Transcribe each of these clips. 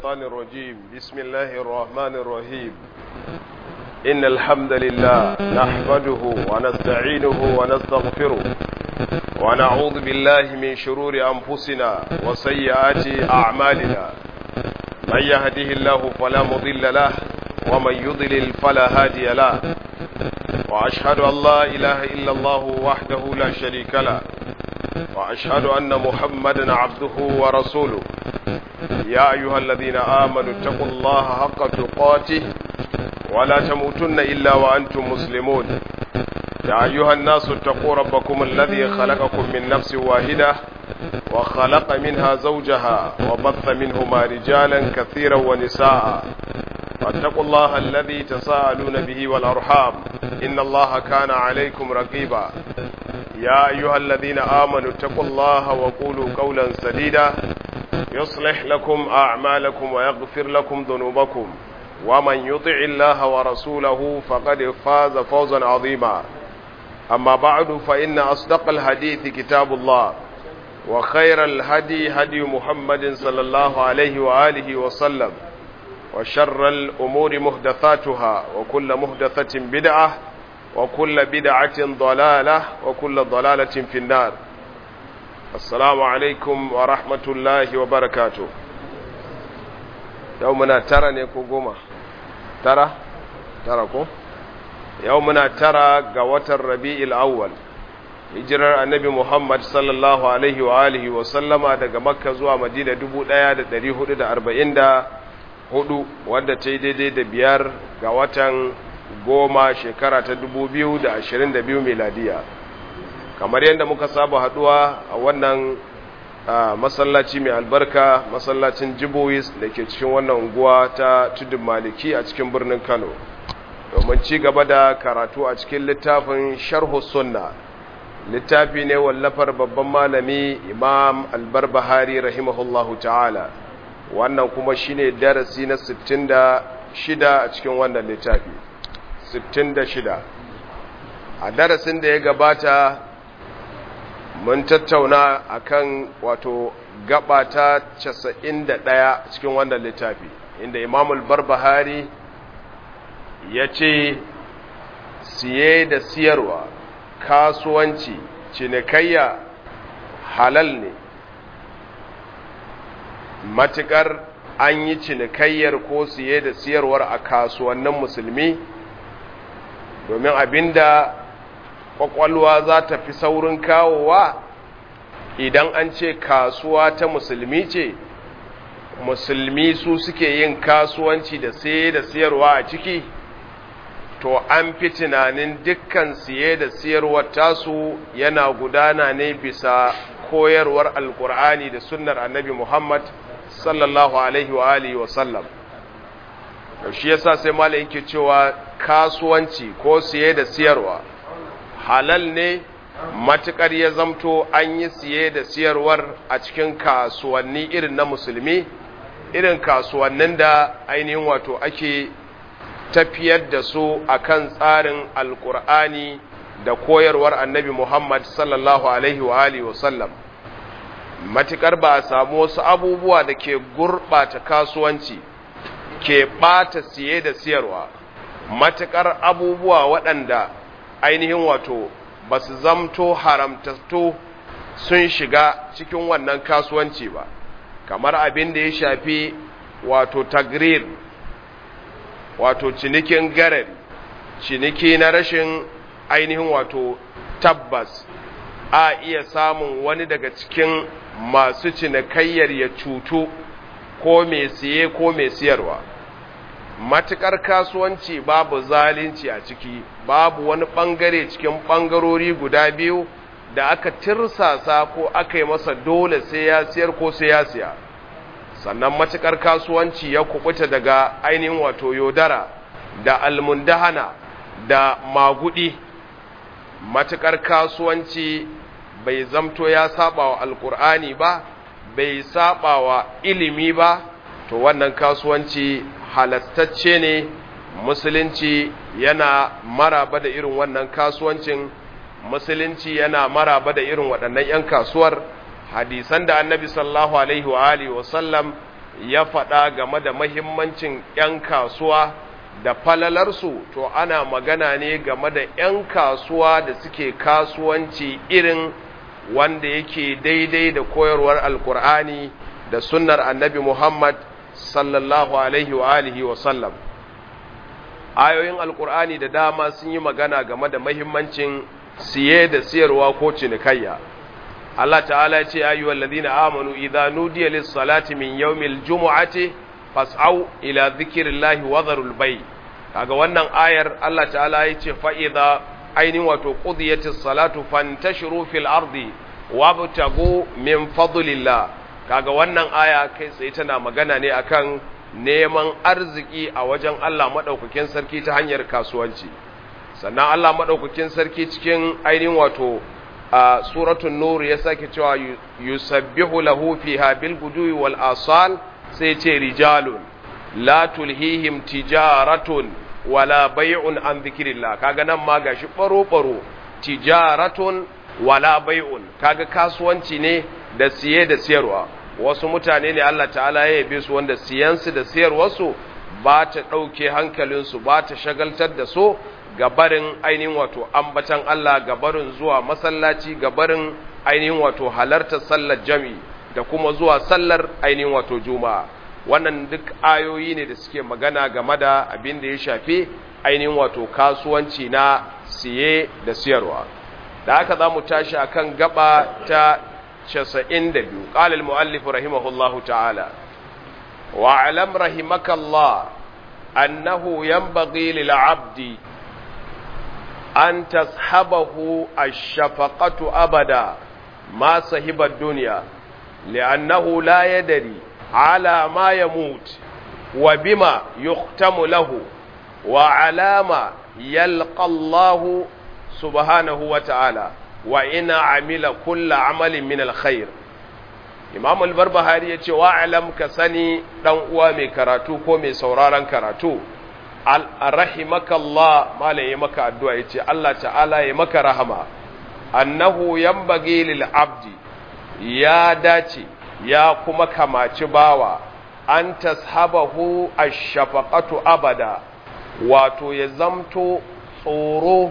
الشيطان الرجيم بسم الله الرحمن الرحيم إن الحمد لله نحمده ونستعينه ونستغفره ونعوذ بالله من شرور أنفسنا وسيئات أعمالنا من يهده الله فلا مضل له ومن يضلل فلا هادي له وأشهد أن لا إله إلا الله وحده لا شريك له وأشهد أن محمدا عبده ورسوله يا أيها الذين آمنوا اتقوا الله حق تقاته ولا تموتن إلا وأنتم مسلمون يا أيها الناس اتقوا ربكم الذي خلقكم من نفس واحدة وخلق منها زوجها وبث منهما رجالا كثيرا ونساء واتقوا الله الذي تساءلون به والأرحام إن الله كان عليكم رقيبا يا أيها الذين آمنوا اتقوا الله وقولوا قولا سديدا يصلح لكم أعمالكم ويغفر لكم ذنوبكم ومن يطع الله ورسوله فقد فاز فوزا عظيما أما بعد فإن أصدق الحديث كتاب الله وخير الهدي هدي محمد صلى الله عليه وآله وسلم وشر الأمور مهدثاتها وكل مهدثة بدعة وكل بدعة ضلالة وكل ضلالة في النار السلام عليكم ورحمة الله وبركاته يومنا ترى نيكو قوما ترى ترى كو يومنا ترى قوة الربيع الأول hijirar annabi Muhammad sallallahu alaihi wa alihi wa sallama daga Makka zuwa Madina 1444 wadda ta yi daidai da biyar ga watan goma shekara ta 2022 miladiya kamar yadda muka saba haduwa a wannan masallaci mai albarka masallacin Jibois da ke cikin wannan unguwa ta tudun maliki a cikin birnin Kano domin ci gaba da karatu a cikin littafin sharhu sunna littafi ne wallafar babban malami imam albarbahari rahimahullahu ta'ala wannan kuma shine darasi na 66 a cikin wannan littafi 66 a darasin da ya gabata mun tattauna akan wato gaba ta 91 cikin wannan littafi inda imam albarbahari ya ce siye da siyarwa kasuwanci cinikayya halal ne matukar an yi cinikayyar ko siye da siyarwar a kasuwannin musulmi domin abinda kwakwalwa za ta fi saurin kawowa idan an ce kasuwa ta musulmi ce musulmi su suke yin kasuwanci da siye da siyarwa a ciki to an fi tunanin dukkan siye da siyarwar tasu yana gudana ne bisa koyarwar alkur'ani da sunnar annabi muhammad sallallahu alaihi wa alihi wa sallam shi yasa sai malai yake cewa kasuwanci ko siye da siyarwa halal ne matukar ya zamto an yi siye da siyarwar a cikin kasuwanni irin na musulmi irin kasuwannin da ainihin wato ake tafiyar da su akan tsarin alkur'ani da koyarwar annabi Muhammad sallallahu alaihi wa alihi wa sallam matukar ba a samu wasu abubuwa da ke gurɓata kasuwanci ke ɓata siye da siyarwa matukar abubuwa waɗanda ainihin wato ba su zamto haramtattu sun shiga cikin wannan kasuwanci ba kamar abin da ya shafi wato tagrir wato cinikin garari ciniki na rashin ainihin wato tabbas a iya samun wani daga cikin masu cinikayyar ya cutu ko mai siye ko mai siyarwa matukar kasuwanci babu zalunci a ciki babu wani bangare cikin bangarori guda biyu da aka tirsasa ko aka yi masa dole sai ya siyar ko sai ya siya sannan matukar kasuwanci ya kubuta daga ainihin wato yodara da almundahana da magudi matukar kasuwanci bai zamto ya saba wa alkur'ani ba bai saba wa ilimi ba to wannan kasuwanci halastacce ne musulunci yana maraba da irin wannan kasuwancin musulunci yana maraba da irin waɗannan 'yan kasuwar hadisan da annabi sallallahu alaihi wa alihi wa sallam ya faɗa game da mahimmancin 'yan kasuwa da falalarsu to ana magana ne game da 'yan kasuwa da suke kasuwanci irin wanda yake daidai da koyarwar alkur'ani da sunnar annabi muhammad sallallahu alaihi wa alihi wa sallam ayoyin alkur'ani da dama sun yi magana game da mahimmancin siye da siyarwa ko cinikayya Allah ta'ala ce ayyuhal ladina amanu idza nudiya lis salati min yawmil jumu'ati fas'au ila dhikrillahi wa dharul bay kaga wannan ayar Allah ta'ala ya ce fa idza ainin wato qudiyatis salatu fantashiru fil ardi wabtagu min fadlillah kaga wannan aya kai tsaye tana magana ne akan neman arziki a wajen Allah madaukakin sarki ta hanyar kasuwanci sannan Allah madaukakin sarki cikin ainihin wato a suratul nur ya sake cewa yusabbihu lahu fiha bil gudui wal asal sai ce rijalun la tulhihim tijaratun wala bai'un an dhikrillah kaga nan ma gashi baro baro tijaratun wala bai'un kaga kasuwanci ne da siye da siyarwa wasu mutane ne Allah ta'ala ya yabe su wanda siyansu da siyarwarsu ba ta ɗauke hankalinsu ba ta shagaltar da su gabarin ainihin wato ambatan Allah gabarin zuwa masallaci gabarin ainihin wato halartar sallar jami da kuma zuwa sallar ainihin wato juma'a wannan duk ayoyi ne da suke magana game da abin da ya shafi ainihin wato kasuwanci na siye da siyarwa da haka za mu tashi akan gaba ta 92 qala al-muallif rahimahullahu ta'ala wa alam rahimakallah annahu yanbaghi lil 'abdi an tashabahu ash-shafaqatu abada ma sahiba ad-dunya li'annahu la yadri ala ma yamut wa bima yuhtamu lahu wa alama yalqa Allah subhanahu wa ta'ala wa ina amila kulla amalin min alkhair imam al-barbahari yace wa alam ka sani dan uwa mai karatu ko mai sauraron karatu rahimakallah malai maka addu'a yace Allah ta'ala ya maka rahama annahu yanbaghi lil abdi ya dace ya kuma kamaci bawa an tashabahu ash-shafaqatu abada wato ya zamto tsoro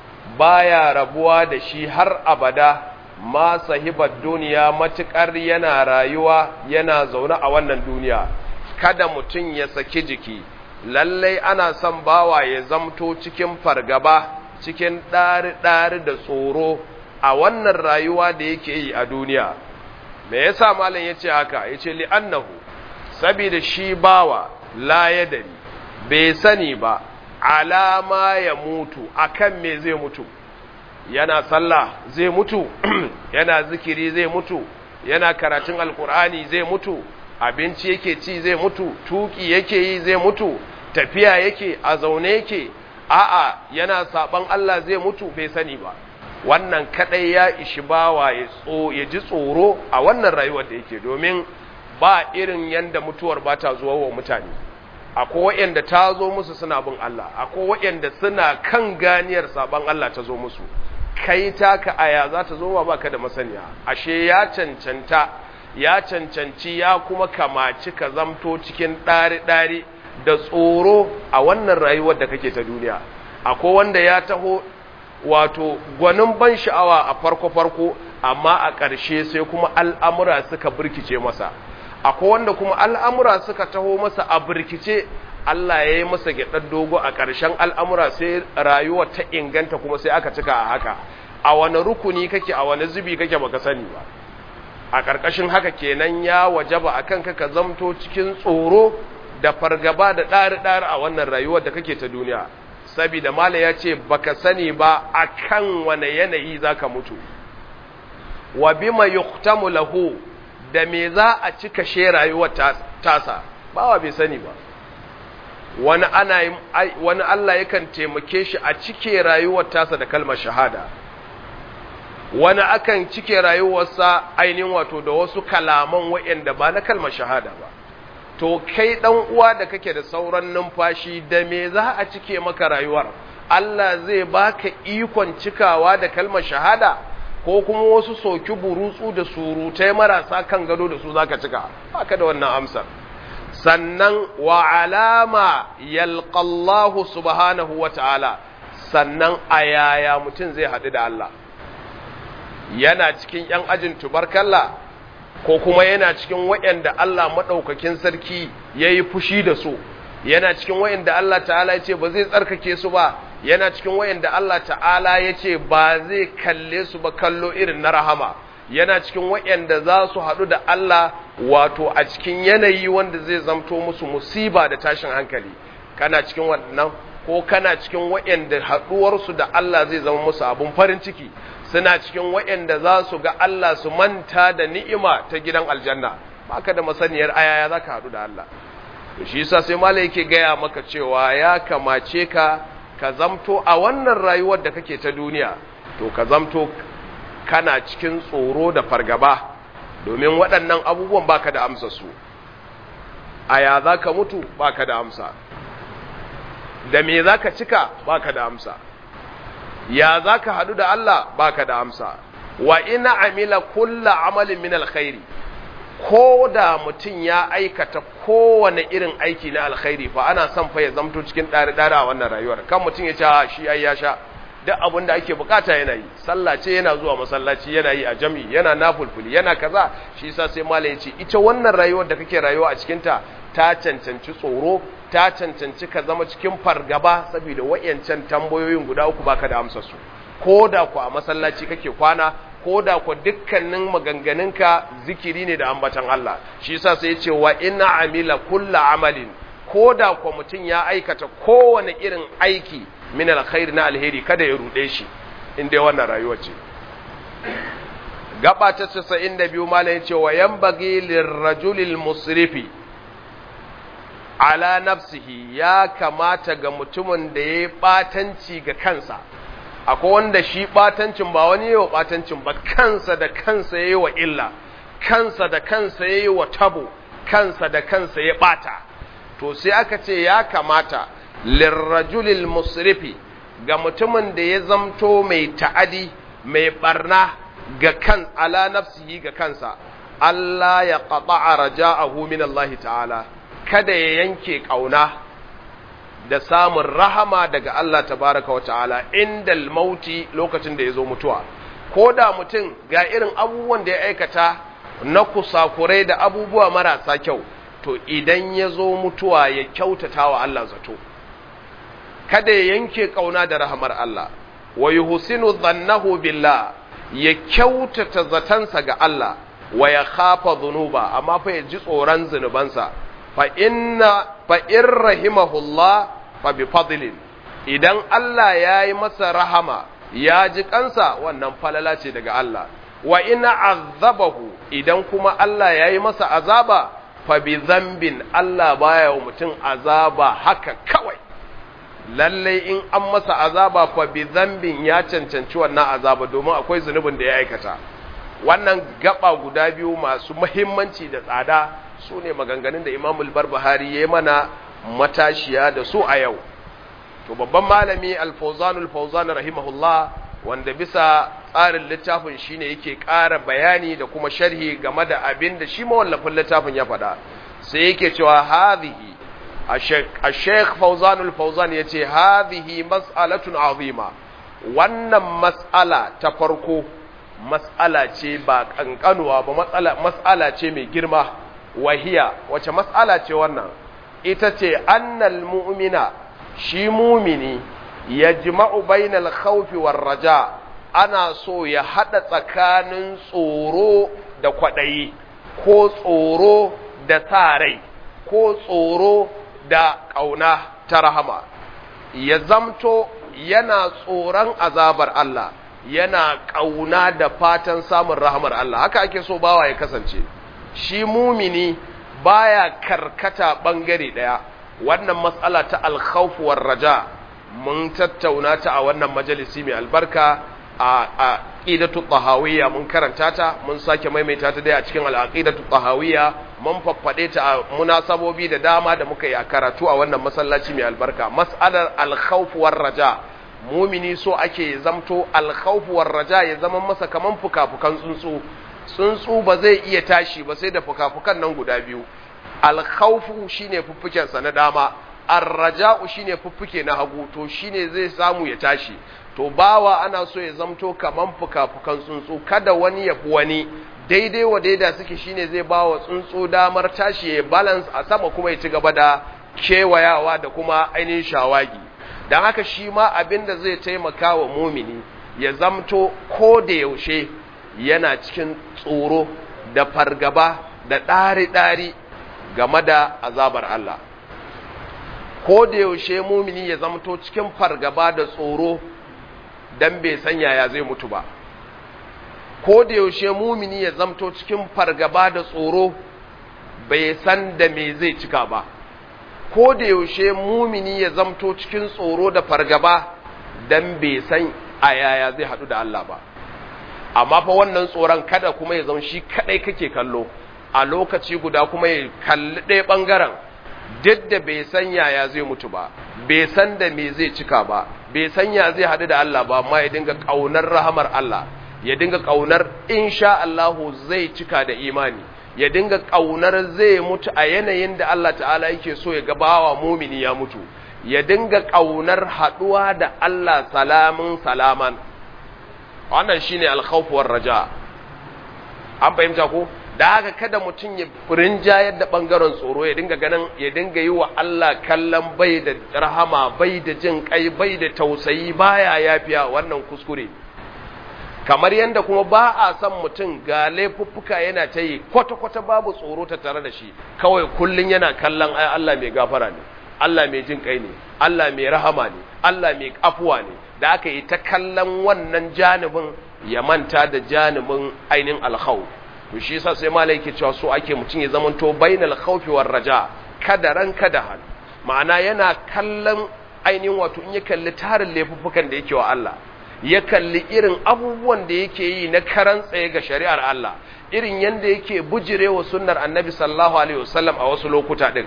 baya rabuwa da shi har abada ma sahibar duniya matukar yana rayuwa yana zaune a wannan duniya kada mutum ya saki jiki lallai ana son bawa ya zamto cikin fargaba cikin ɗari-ɗari da tsoro a wannan rayuwa da yake yi a duniya me yasa malam yace haka yace li'annahu saboda shi bawa la yadari bai sani ba alama ya mutu akan me zai mutu yana sallah zai mutu yana zikiri zai mutu yana karatun alkur'ani zai mutu abinci yake ci zai mutu tuki yake yi zai mutu tafiya yake a zaune yake a'a yana saban Allah zai mutu bai sani ba wannan kadai ya ishi bawa ya tso ya ji tsoro a wannan rayuwar da yake domin ba irin yanda mutuwar ba ta zuwa wa mutane akwai waɗanda ta zo musu suna bin Allah akwai waɗanda suna kan ganiyar saban Allah ta zo musu kai taka aya za ta zo ba baka da masaniya ashe ya cancanta ya cancanci ya kuma kamaci ka zamto cikin ɗari-ɗari da tsoro a wannan rayuwar da kake ta duniya akwai wanda ya taho wato gwanin ban sha'awa a farko-farko amma a ƙarshe sai kuma al'amura suka birkice masa akwai wanda kuma al'amura suka taho masa a birkice Allah ya yi masa gyaɗar dogo a ƙarshen al'amura sai rayuwa ta inganta kuma sai aka cika a haka a wani rukuni kake a wani zubi kake baka sani ba a ƙarƙashin haka kenan ya wajaba a kan ka zamto cikin tsoro da fargaba da ɗari-ɗari a wannan rayuwar da kake ta duniya sabida mala ya ce baka sani ba a kan wane yanayi za ka mutu wa bima yuktamu lahu da me za a cika she rayuwar tasa bawa bai sani ba wani ana wani Allah yakan taimake shi a cike rayuwar tasa da kalmar shahada wani akan cike rayuwarsa ainihin wato da wasu kalaman waɗanda ba na kalmar shahada ba to kai dan uwa da kake da sauran numfashi da me za a cike maka rayuwar Allah zai baka ikon cikawa da kalmar shahada ko kuma wasu soki burutsu da surutai marasa kan gado da su zaka cika baka da wannan amsar sannan wa alama yalqallahu subhanahu wa ta'ala sannan a yaya mutum zai haɗu da Allah yana cikin ‘yan ajin tubarkalla ko kuma yana cikin waɗanda Allah maɗaukakin sarki ya yi fushi da su yana cikin waɗanda Allah ta'ala ya ce ba zai tsarkake su ba yana cikin waɗanda Allah ta'ala ya ce ba zai kalle su ba kallo irin na rahama yana cikin waɗanda za su haɗu da Allah wato a cikin yanayi wanda zai zamto musu musiba da tashin hankali kana cikin wannan ko kana cikin waɗanda haɗuwarsu da Allah zai zama musu abun farin ciki suna cikin waɗanda za su ga Allah su manta da ni'ima ta gidan aljanna baka da masaniyar ayaya za ka haɗu da Allah to shi yasa sai malai yake gaya maka cewa ya kamace ka ka zamto a wannan rayuwar da kake ta duniya to ka zamto kana cikin tsoro da fargaba domin waɗannan abubuwan baka da amsa su aya za ka mutu baka da amsa da me za ka cika baka da amsa ya za ka haɗu da Allah baka da amsa wa ina amila kulla amalin min alkhairi ko da mutum ya aikata kowane irin aiki na alkhairi fa ana son fa ya zamto cikin ɗari-ɗari a wannan rayuwar kan mutum ya ce shi ai ya sha duk abin da ake bukata yana yi sallah ce yana zuwa masallaci yana yi a jami'i yana nafulfuli yana kaza shi yasa sai malai ya ce ita wannan rayuwar da kake rayuwa a cikin ta ta cancanci tsoro ta cancanci ka zama cikin fargaba saboda wayancan tambayoyin guda uku baka da amsar su ko da ku a masallaci kake kwana ko da ku dukkanin maganganunka zikiri ne da ambatan Allah shi yasa sai ya ce wa inna amila kulla amalin ko da ku mutum ya aikata kowane irin aiki min alkhairi na alheri kada ya rude shi inda wannan rayuwa ce gaba ta 92 malai ce wa yanbaghi lirrajulil musrifi ala nafsihi ya kamata ga mutumin da ya batanci ga kansa akwai wanda shi batancin ba wani yawa batancin ba kansa da kansa yayi wa illa kansa da kansa yayi wa tabo kansa da kansa ya bata to sai aka ce ya kamata lirrajulil musrifi ga mutumin da ya zamto mai ta'adi mai barna ga kan ala nafsihi ga kansa Allah ya qata'a raja'ahu min Allah ta'ala kada ya yanke kauna da samun rahama daga Allah tabaraka wa ta'ala indal mauti lokacin da ya zo mutuwa ko da mutum ga irin abubuwan da ya aikata na kusakurai da abubuwa marasa kyau to idan ya zo mutuwa ya kyautata wa Allah zato kada ya yanke kauna da rahamar Allah wa yuhsinu dhannahu billah ya kyautata zatansa ga Allah wa ya khafa dhunuba amma fa ya ji tsoron zunubansa fa inna fa in rahimahullah fa bi fadlin idan Allah ya yi masa rahama ya ji kansa wannan falala ce daga Allah wa ina azabahu idan kuma Allah ya yi masa azaba fa bi zambin Allah baya wa mutum azaba haka kawai lallai in an masa azaba fa bi zambin ya cancanci wannan azaba domin akwai zunubin da ya aikata wannan gaba guda biyu masu muhimmanci da tsada su ne maganganun da imamul barbahari ya yi mana matashiya da su a yau to babban malami alfauzanul fauzan rahimahullah wanda bisa tsarin littafin shine yake ƙara bayani da kuma sharhi game da abin da shi mawallafin littafin ya faɗa sai yake cewa hadhihi الشيخ فوزان الفوزان يتي هذه مسألة عظيمة wannan mas'ala ta farko mas'ala ce ba kankanuwa ba matsala mas'ala ce mai girma wahiya wace mas'ala ce wannan ita ce annal mu'mina shi mumini yajma'u bainal khawfi war raja ana so ya hada tsakanin tsoro da kwadayi ko tsoro da sa rai ko tsoro da ƙauna ta rahama ya zamto yana tsoron azabar Allah yana ƙauna da fatan samun rahamar Allah haka ake so bawa ya kasance shi mumini baya karkata ɓangare ɗaya wannan matsala ta alkhawfuwar raja mun tattauna ta a wannan majalisi mai albarka a aqidatu tahawiyya mun karanta ta mun sake maimaita ta dai a cikin al-aqidatu tahawiyya mun faffade ta a munasabobi da dama da muka yi a karatu a wannan masallaci mai albarka mas'alar al-khawf war raja mumini so ake zamto al-khawf war raja ya zama masa kaman fukafukan tsuntsu tsuntsu ba zai iya tashi ba sai da fukafukan nan guda biyu alkhawfu shine fuffuken sa na dama arraja'u shine fuffuke na hagu to shine zai samu ya tashi to bawa ana so ya zamto kaman fuka-fukan tsuntsu kada wani ya fi wani daidai wa daida suke shine zai ba wa tsuntsu damar tashi ya balance a sama kuma ya ci gaba da kewayawa da kuma ainihin shawagi don haka shi ma abin da zai taimaka wa mumini ya zamto ko da yaushe yana cikin tsoro da fargaba da ɗari-ɗari game da azabar Allah ko da yaushe mumini ya zamto cikin fargaba da tsoro don bai san yaya zai mutu ba ko da yaushe mumini ya zamto cikin fargaba da tsoro bai san da me zai cika ba ko da yaushe mumini ya zamto cikin tsoro da fargaba dan bai san a yaya zai haɗu da Allah ba amma fa wannan tsoron kada kuma ya zama shi kadai kake kallo a lokaci guda kuma ya kalli ɗaya ɓangaren duk da bai san yaya zai mutu ba bai san da me zai cika ba bai san ya zai haɗu da Allah ba amma ya dinga ƙaunar rahamar Allah ya dinga ƙaunar insha Allahu zai cika da imani ya dinga ƙaunar zai mutu a yanayin da Allah ta'ala yake so ya gabawa mumini ya mutu ya dinga ƙaunar haɗuwa da Allah salamin salaman wannan shine alkhawfuwar raja an fahimta ko da haka kada mutum ya rinjayar da ɓangaren tsoro ya dinga ganin ya dinga yi wa Allah kallon bai da rahama bai da jin kai bai da tausayi baya yafiya wannan kuskure kamar yadda kuma ba a son mutum ga laifuffuka yana ta yi kwata-kwata babu tsoro ta tare da shi kawai kullum yana kallon ai Allah mai gafara ne Allah mai jin kai ne Allah mai rahama ne Allah mai afuwa ne da aka yi ta kallon wannan janibin ya manta da janibin ainihin alkhawf to shi yasa sai malai yake cewa so ake mutum ya zamanto bainal khawfi war raja kada ran kada hal ma'ana yana kallon ainihin wato in ya kalli tarin laifuffukan da yake wa Allah ya kalli irin abubuwan da yake yi na karan tsaye ga shari'ar Allah irin yanda yake bujirewa sunnar annabi sallallahu alaihi wasallam a wasu lokuta din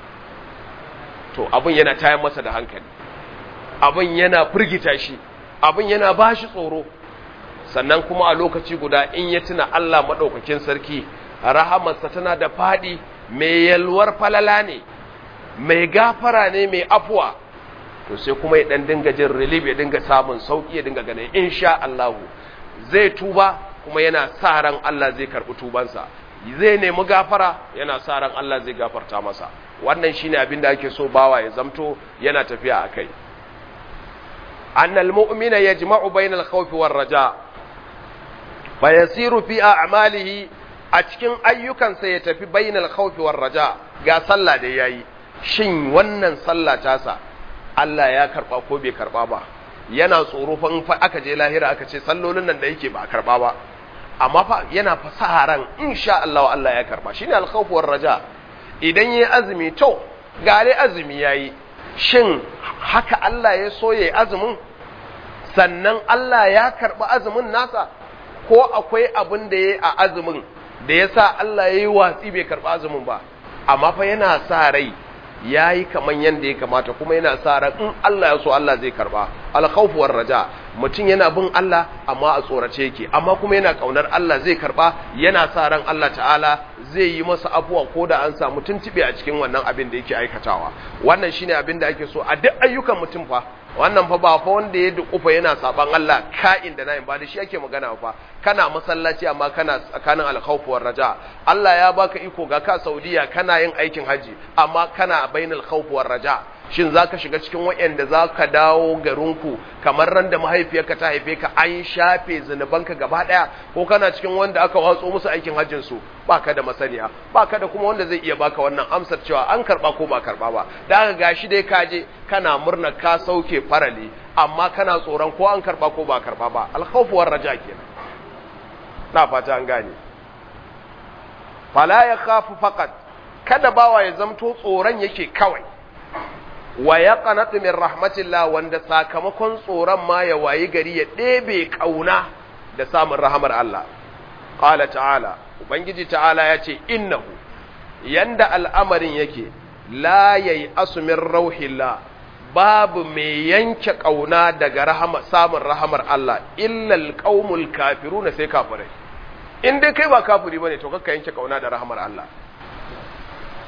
to abin yana tayar masa da hankali abin yana firgita shi abin yana bashi tsoro sannan kuma a lokaci guda in ya tuna Allah maɗaukakin sarki rahamarsa tana da faɗi mai yalwar falala ne mai gafara ne mai afuwa to sai kuma ya ɗan dinga jin relief ya dinga samun sauƙi ya dinga ganin insha Allahu zai tuba kuma yana sa ran Allah zai karɓi tubansa zai nemi gafara yana sa ran Allah zai gafarta masa wannan shine abin da ake so bawa ya zamto yana tafiya akai annal mu'mina yajma'u bainal khawfi war raja' fayasiru fi a'malihi a cikin ayyukansa ya tafi bainal khawfi war raja ga sallah da yayi shin wannan sallah tasa Allah ya karba ko bai karba ba yana tsoro fa in fa aka je lahira aka ce sallolin nan da yake ba a karba ba amma fa yana fasaharan insha Allah Allah ya karba shine al khawf war raja idan yayi azumi to gare azumi yayi shin haka Allah ya so yayi azumin sannan Allah ya karba azumin nasa ko akwai abin da ya yi a azumin da ya sa Allah ya yi watsi bai karɓi azumin ba amma fa yana sa rai ya yi kaman yadda ya kamata kuma yana sa ran in Allah ya so Allah zai karɓa alkhawfuwar raja mutum yana bin Allah amma a tsorace yake amma kuma yana kaunar Allah zai karɓa yana sa ran Allah ta'ala zai yi masa afuwa ko da an samu tuntube a cikin wannan abin da yake aikatawa wannan shine abin da ake so a duk ayyukan mutum fa wannan fa ba fa wanda ya dukufa yana saban Allah ka'in da na'in ba da shi ake magana fa kana masallaci amma kana tsakanin alkhawf war raja Allah ya baka iko ga ka Saudiya kana yin aikin haji amma kana bainal khawf war raja shin zaka shiga cikin wayanda zaka dawo garinku kamar ran da mahaifiyarka ta haife ka an shafe zinubanka gaba daya ko kana cikin wanda aka watso musu aikin hajjin su baka da masaniya baka da kuma wanda zai iya baka wannan amsar cewa an karba ko ba karba ba da aka gashi dai ka je kana murna ka sauke farali amma kana tsoron ko an karba ko ba karba ba alkhawfu war raja kenan na fata an gane fala ya khafu faqat kada bawa ya zamto tsoron yake kawai wa ya qanatu min rahmatillah wanda sakamakon tsoron ma ya wayi gari ya ɗebe kauna da samun rahamar Allah qala ta'ala ubangiji ta'ala ya ce innahu yanda al'amarin yake la yayi asumin rauhillah babu mai yanke kauna daga rahama samun rahamar Allah illa alqaumul kafiruna sai kafirai in dai kai ba kafiri bane to kakka yanke kauna da rahamar Allah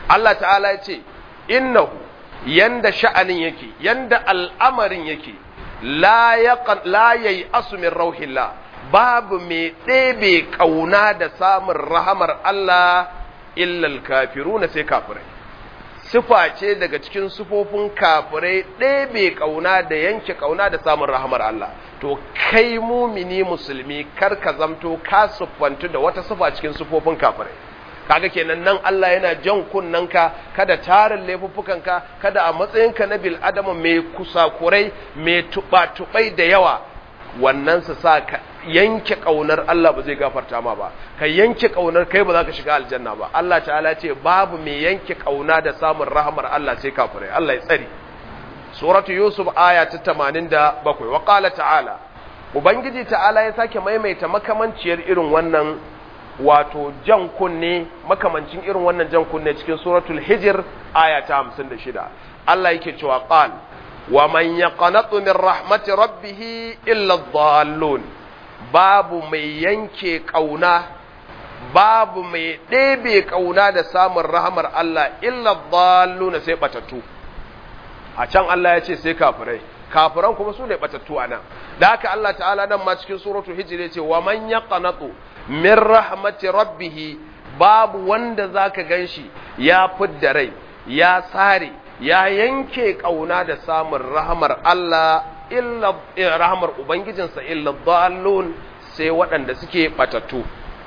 Allah ta'ala ya ce innahu yanda sha'anin yake yanda al'amarin yake la yayi asumin rauhillah babu mai ɗebe ƙauna da samun rahamar Allah illal kafiruna sai kafirai sifa ce daga cikin sufofin kafirai ɗebe ƙauna da yanke ƙauna da samun rahamar Allah to kai mumini musulmi kar ka zamto ka siffantu da wata sifa cikin sufofin kafirai kaga kenan nan Allah yana jan kunnanka kada tarin laifuffukanka kada a matsayinka na bil adama mai kusakurai mai tuba-tubai da yawa wannan su sa ka yanke kaunar Allah ba zai gafarta ma ba ka yanke kaunar kai ba za ka shiga aljanna ba Allah ta'ala ce babu mai yanke kauna da samun rahamar Allah sai kafirai Allah ya tsari suratu yusuf aya ta 87 wa qala ta'ala ubangiji ta'ala ya sake maimaita makamanciyar irin wannan wato jan kunne makamancin irin wannan jan kunne cikin suratul hijr aya ta 56 Allah yake cewa qal wa man yaqnatu min rahmati rabbih illa adh-dhallun babu mai yanke kauna babu mai ɗebe kauna da samun rahamar Allah illa adh-dhallun sai batattu a can Allah ya ce sai kafirai kafiran kuma su ne batattu anan da haka Allah ta'ala nan ma cikin suratul hijr ya ce wa man yaqnatu min rahmati rabbihi babu wanda zaka ganshi ya fidda rai ya sare ya yanke kauna da samun rahmar Allah illa rahmar ubangijinsa illa dhallun sai waɗanda suke batattu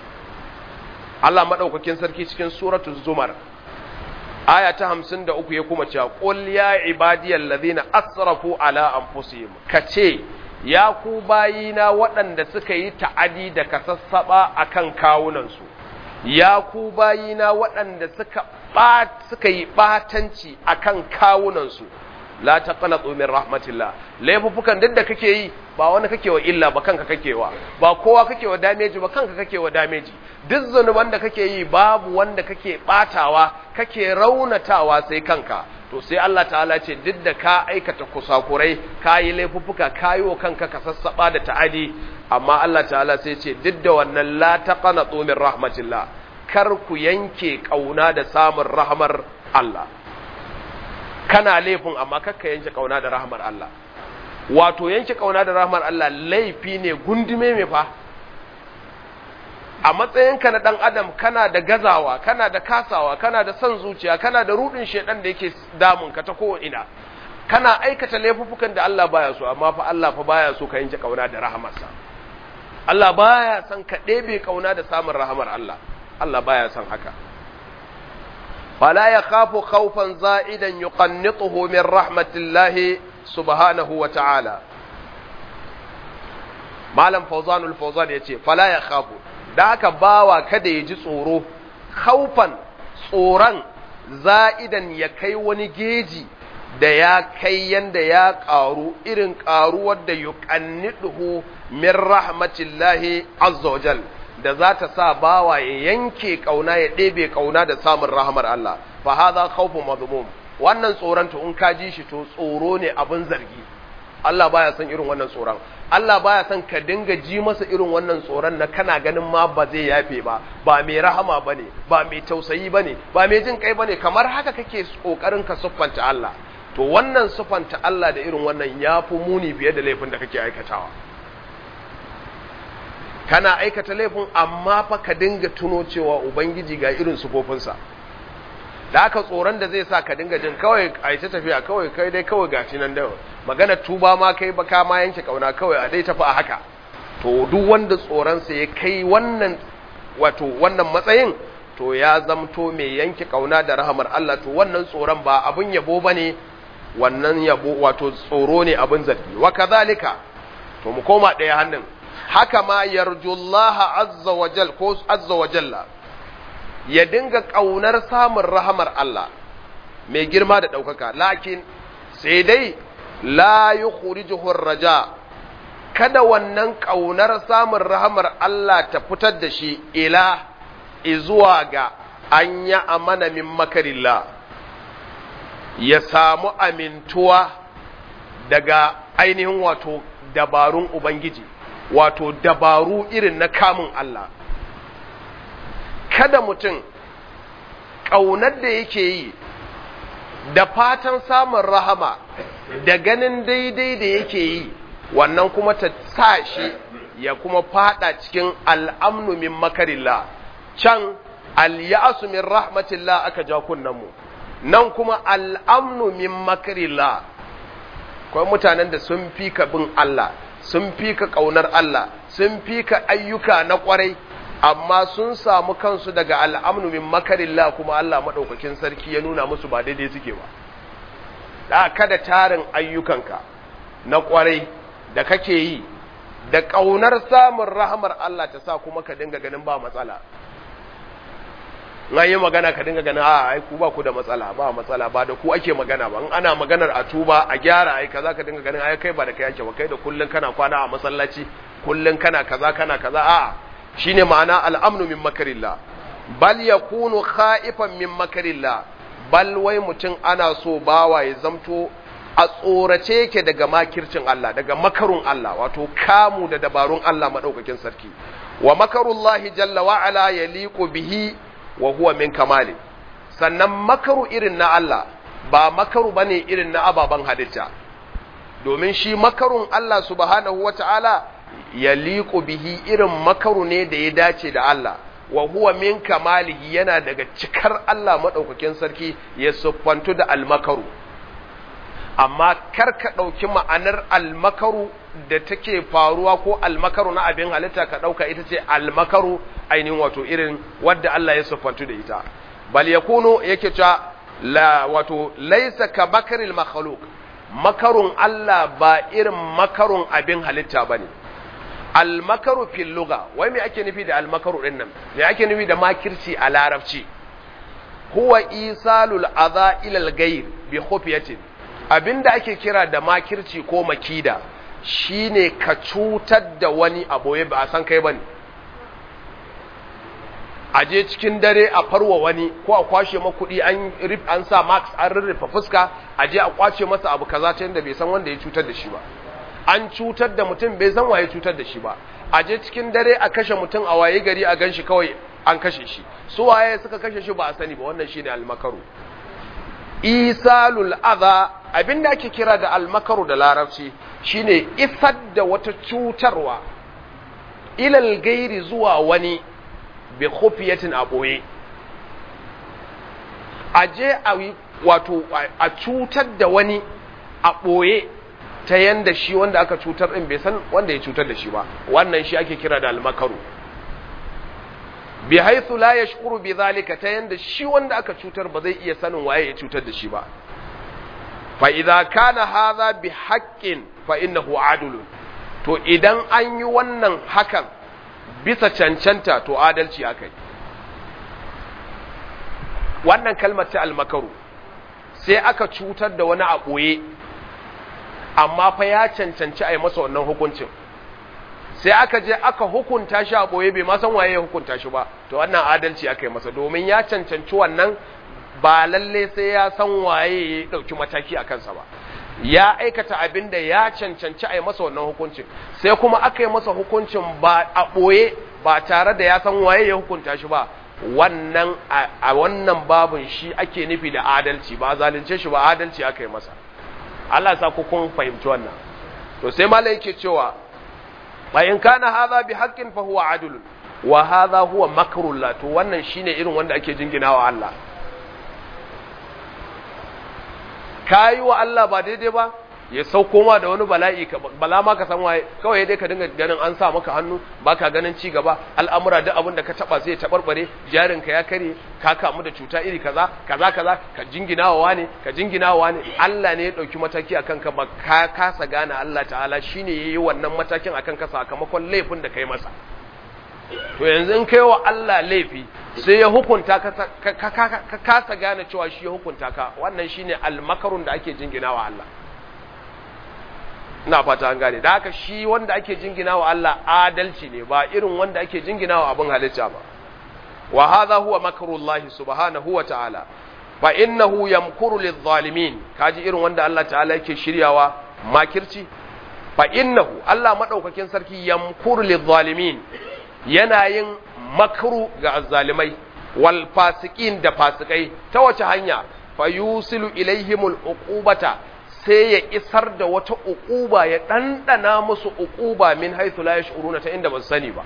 Allah madaukakin sarki cikin suratul zumar aya ta 53 ya kuma cewa qul ya ibadiyal ladhina asrafu ala anfusihim kace ya ku bayina waɗanda suka yi ta'adi da kasassaba a kan kawunansu, ya ku bayina waɗanda suka, suka yi ɓatanci a kan kawunansu, la ta ƙana tsomin rahmatillah, laifuffukan duk da kake yi ba wani kake wa illa ba kanka kake wa, ba kowa kake wa dameji ba kanka kake wa dameji, duk zunuban da kake yi babu wanda kake ɓatawa, kake raunatawa sai kanka. to sai Allah ta'ala ce duk da ka aikata kusakurai ka yi laifuffuka ka yi wa kanka ka sassaɓa da ta'adi amma Allah ta'ala sai ce duk da wannan la taqana min rahmatillah kar ku yanke kauna da samun rahmar Allah kana laifin amma kakka yanke kauna da rahmar Allah wato yanke kauna da rahmar Allah laifi ne gundume me fa a matsayinka na ɗan adam kana da gazawa kana da kasawa kana da son zuciya kana da rudin shedan da yake damun ka ta ina kana aikata laifuffukan da Allah baya so amma fa Allah fa baya so ka yanke kauna da rahamarsa Allah baya son ka ɗebe kauna da samun rahamar Allah Allah baya son haka fala yakhafu khawfan za'idan yuqannituhu min rahmatillahi subhanahu wa ta'ala malam fawzanul fawzan yace fala yakhafu da haka bawa kada ya ji tsoro haufan tsoron za'idan ya kai wani geji da ya kai yanda ya ƙaru irin ƙaruwar da yuqanniduhu min rahmatillahi azza wajal da za ta sa bawa ya yanke kauna ya ɗebe kauna da samun rahmar Allah fa hadha khawfun madhmum wannan tsoron to in ka ji shi to tsoro ne abin zargi Allah baya son irin wannan tsoron Allah baya son ka dinga ji masa irin wannan tsoron na kana ganin ma ba zai yafe ba ba mai rahama bane ba mai tausayi bane ba mai jin kai bane kamar haka kake kokarin ka siffanta Allah to wannan siffanta Allah da irin wannan yafi muni fiye da laifin da kake aikatawa kana aikata laifin amma fa ka dinga tuno cewa ubangiji ga irin sufofinsa da aka tsoron da zai sa ka dinga jin kawai a ta tafiya kawai kai dai kawai gashi nan da magana tuba ma kai ba ka ma yanke kauna kawai a dai tafi a haka to duk wanda tsoronsa ya kai wannan wato wannan matsayin to ya zamto mai yanke kauna da rahamar Allah to wannan tsoron ba abun yabo bane wannan yabo wato tsoro ne abun zargi wa kadhalika to mu koma ɗaya hannun haka ma yarjullaha azza wa jal ko azza wa jalla ya dinga ƙaunar samun rahamar Allah mai girma da ɗaukaka, lakin sai dai la yi raja, kada wannan ƙaunar samun rahamar Allah ta fitar da shi ila izuwa ga an yi amana min makarilla, ya samu amintuwa daga ainihin wato dabarun Ubangiji, wato dabaru irin na kamun Allah. kada mutum ƙaunar da yake yi da fatan samun rahama da ganin daidai da yake yi wannan kuma ta sa shi ya kuma fada cikin al'amnu min makarilla can al-ya'su min rahmatillah aka ja mu nan kuma al'amnu min makarilla kawai mutanen da sun fi ka bin Allah sun fi ka ƙaunar Allah sun fi ka ayyuka na ƙwarai amma sun samu kansu daga al'amnu min makarilla kuma Allah maɗaukakin sarki ya nuna musu ba daidai suke ba da kada tarin ayyukanka na ƙwarai da kake yi da ƙaunar samun rahamar Allah ta sa kuma ka dinga ganin ba matsala na yi magana ka dinga ganin a ai ku ba ku da matsala ba matsala ba da ku ake magana ba in ana maganar a tuba a gyara ai kaza ka dinga ganin ai kai ba da kai ake ba kai da kullun kana kwana a masallaci kullun kana kaza kana kaza a'a shine ma'ana al'amnu min makarillah bal yakunu khaifan min makarillah bal wai mutum ana so bawa ya zamto a tsorace yake daga makircin Allah daga makarun Allah wato kamu da dabarun Allah madaukakin sarki wa makarullahi jalla wa ala yaliqu bihi wa huwa min kamali sannan makaru irin na Allah ba makaru bane irin na ababan halitta domin shi makarun Allah subhanahu wata'ala yaliqu bihi irin makaru ne da ya dace da Allah wa huwa min kamalihi yana daga cikar Allah madaukakin sarki ya siffantu da almakaru amma kar ka ɗauki ma'anar almakaru da take faruwa ko almakaru na abin halitta ka ɗauka ita ce almakaru ainihin wato irin wadda Allah ya siffantu da ita bal yakunu yake cewa la wato laisa ka bakaril makhluq makarun Allah ba irin makarun abin halitta bane almakaru fil lugha wai me ake nufi da almakaru din nan me ake nufi da makirci a larabci huwa isalul adha ila al-ghayr bi khufiyatin abinda ake kira da makirci ko makida shine ka cutar da wani a boye ba a san kai bane a je cikin dare a farwa wani ko a kwashe ma kuɗi an rif an sa max an rurrufe fuska a je a kwace masa abu kaza ta yadda bai san wanda ya cutar da shi ba an cutar da mutum bai san waye cutar da shi ba a je cikin dare a kashe mutum a waye gari a ganshi kawai an kashe shi su waye suka kashe shi ba a sani ba wannan shine almakaru isalul adha abinda ake kira da almakaru da larabci shine isar da wata cutarwa ilal gairi zuwa wani bi khufiyatin a boye a je a wato a cutar da wani a boye ta yanda shi wanda aka cutar din bai san wanda ya cutar da shi ba wannan shi ake kira da almakaru bi haythu la yashkuru bi zalika ta yanda shi wanda aka cutar ba zai iya sanin waye ya cutar da shi ba fa idza kana hadha bi haqqin fa innahu adlun to idan an yi wannan hakan bisa cancanta to adalci akai wannan kalmar ta almakaru sai aka cutar da wani a ɓoye amma fa ya cancanci a yi masa wannan hukuncin sai aka je aka hukunta shi a ɓoye bai ma san waye ya hukunta shi ba to wannan adalci aka yi masa domin ya cancanci wannan ba lalle sai ya san waye ya ɗauki mataki a kansa ba ya aikata abin da ya cancanci a yi masa wannan hukuncin sai kuma aka yi masa hukuncin ba a ɓoye ba tare da ya san waye ya hukunta shi ba wannan a wannan babin shi ake nufi da adalci ba zalunce shi ba adalci aka yi masa Allah sa ku kun fahimci wannan to sai malai yake cewa fa in kana hadha bi haqqin fa huwa adlun wa hadha huwa makrullah to wannan shine irin wanda ake jinginawa Allah kayi wa Allah ba daidai ba ya sauko ma da wani bala'i bala ma ka san waye kawai dai ka dinga ganin an sa maka hannu baka ganin ci gaba al'amura duk abin da ka taba sai ya tabarbare jarin ka ya kare ka kamu da cuta iri kaza kaza kaza ka jinginawa wane ka jinginawa wane Allah ne ya dauki mataki akan ka ba ka kasa gane Allah ta'ala shine yayi wannan matakin akan ka sakamakon laifin da kai masa to yanzu in kai wa Allah laifi sai ya hukunta ka kasa gane cewa shi ya hukunta ka wannan shine almakarun da ake jinginawa Allah ina fata an gane da haka shi wanda ake jinginawa Allah adalci ne ba irin wanda ake jinginawa abin halitta ba wa hadha huwa makrullahi subhanahu wa ta'ala fa innahu yamkuru lidh-dhalimin kaji irin wanda Allah ta'ala yake shiryawa makirci fa innahu Allah madaukakin sarki yamkuru lidh-dhalimin yana yin makru ga azzalimai wal fasiqin da fasikai ta wace hanya fayusilu ilaihimul uqubata sai ya isar da wata uquba ya dandana musu uquba min haythu la yash'uruna ta inda ba su sani ba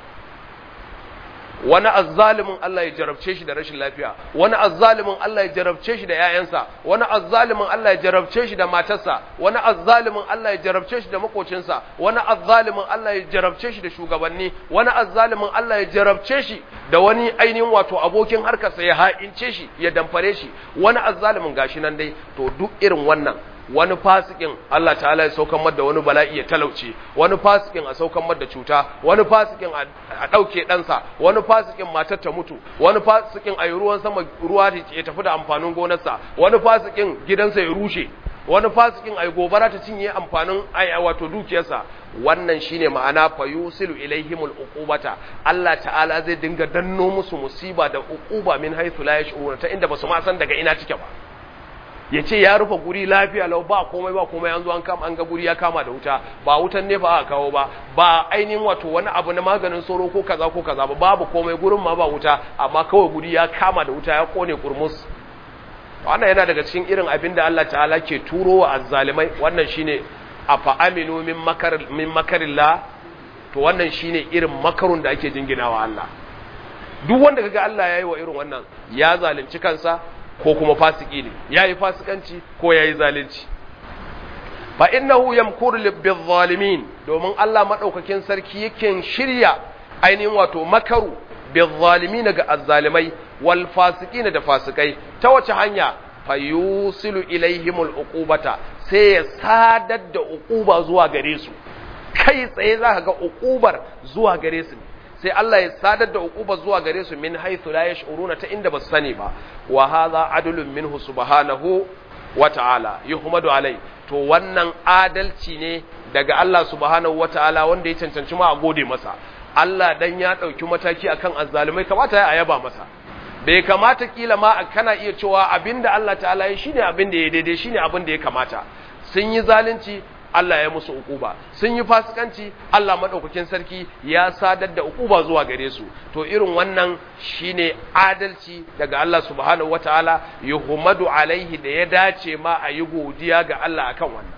wani azzalimin Allah ya jarabce shi da rashin lafiya wani azzalimin Allah ya jarabce shi da ƴaƴansa wani azzalimin Allah ya jarabce shi da matarsa wani azzalimin Allah ya jarabce shi da makocinsa wani azzalimin Allah ya jarabce shi da shugabanni wani azzalimin Allah ya jarabce shi da wani ainihin wato abokin harkarsa ya ha'ince shi ya damfare shi wani azzalimin gashi nan dai to duk irin wannan wani fasikin Allah ta'ala ya saukan da wani bala'i ya talauce wani fasikin a saukan da cuta wani fasikin a ɗauke ɗansa wani fasikin matar ta mutu wani fasikin a yi ruwan sama ruwa ya tafi da amfanin gonarsa wani fasikin gidansa ya rushe wani fasikin a yi gobara ta cinye amfanin wato dukiyarsa wannan shine ma'ana fa yusilu ilaihimul uqubata Allah ta'ala zai dinga danno musu musiba da uquba min haythu la yash'uruna ta inda basu ma san daga ina take ba ya ce ya rufe guri lafiya lau ba komai ba komai an zo an kama an ga guri ya kama da wuta ba wutan ne ba aka kawo ba ba ainihin wato wani abu na maganin sauro ko kaza ko kaza ba babu komai gurin ma ba wuta amma kawai guri ya kama da wuta ya kone kurmus wannan yana daga cikin irin abin da Allah ta'ala ke turo wa azzalimai wannan shine afa aminu min makar min makarillah to wannan shine irin makarun da ake jinginawa Allah duk wanda kaga Allah yayi wa irin wannan ya zalunci kansa ko kuma fasiki ne yayi fasikanci ko yayi zalunci fa innahu yamkuru bil domin Allah madaukakin sarki yake shirya ainihin wato makaru bil zalimin ga azzalimai wal fasiqin da fasikai ta wace hanya fayusilu ilaihimul uqubata sai ya sadar da uquba zuwa gare su kai tsaye zaka ga uqubar zuwa gare su sai Allah ya sadar da uquba zuwa gare su min haythu la yash'uruna ta inda basu sani ba wa hadha adlun minhu subhanahu wa ta'ala yuhmadu alai to wannan adalci ne daga Allah subhanahu wa ta'ala wanda ya cancanci ma a gode masa Allah dan ya dauki mataki akan azzalumai kamata ya yaba masa bai kamata kila ma kana iya cewa abinda Allah ta'ala ya shine abinda ya daidai shine abinda ya kamata sun yi zalunci Allah ya musu ukuba sun yi fasikanci Allah madaukakin sarki ya sadar da ukuba zuwa gare su to irin wannan shine adalci daga Allah subhanahu wataala yuhmadu alaihi da ya dace ma a yi godiya ga Allah akan wannan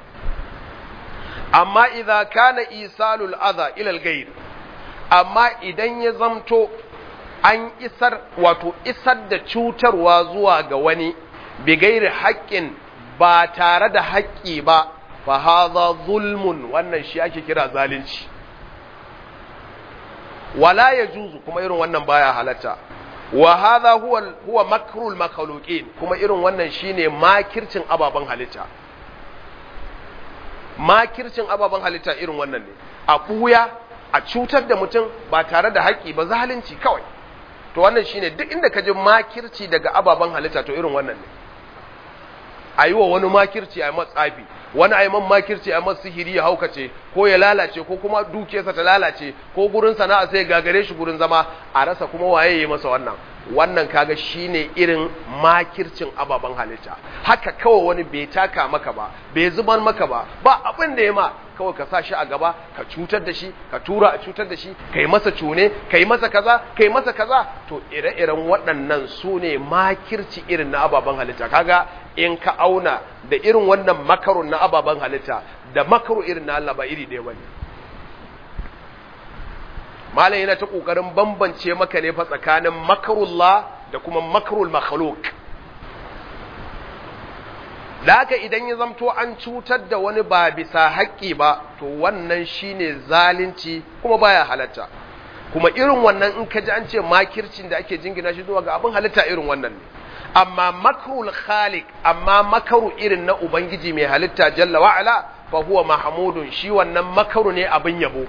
amma idza kana isalul adha ila al amma idan ya zamto an isar wato isar da cutarwa zuwa ga wani bigairi haƙƙin ba tare da haƙƙi ba fa hadha zulmun wannan shi ake kira zalunci wala yajuzu kuma irin wannan baya halatta wa hadha huwa huwa makrul makhluqin kuma irin wannan shine makircin ababan halitta makircin ababan halitta irin wannan ne a buya a cutar da mutum ba tare da haƙƙi ba zalunci kawai to wannan shine duk inda ka ji makirci daga ababen halitta to irin wannan ne a yi wa wani makirci a yi matsafi wani a yi man makirci a yi masu sihiri ya haukace ko ya lalace ko kuma dukiyarsa ta lalace ko gurin sana'a sai gagare shi gurin zama a rasa kuma waye yi masa wannan wannan kaga shine irin makircin ababen halitta haka kawai wani bai taka maka ba bai zubar maka ba ba abin da ya ma kawai ka sa shi a gaba ka cutar da shi ka tura a cutar da shi ka yi masa cune ka yi masa kaza ka yi masa kaza to ire-iren waɗannan su ne makirci irin na ababen halitta kaga in ka auna da irin wannan makarun na ababen halitta da makaru irin na Allah ba iri ɗaya bane malam yana ta kokarin bambance maka ne fa tsakanin makarullah da kuma makarul makhluq da haka idan ya zamto an cutar da wani ba bisa haƙƙi ba to wannan shine zalunci kuma baya halatta kuma irin wannan in ka ji an ce makircin da ake jingina shi zuwa ga abin halitta irin wannan ne amma makrul khaliq amma makaru irin na ubangiji mai halitta jalla wa'ala fa huwa mahmudun shi wannan makaru ne abin yabo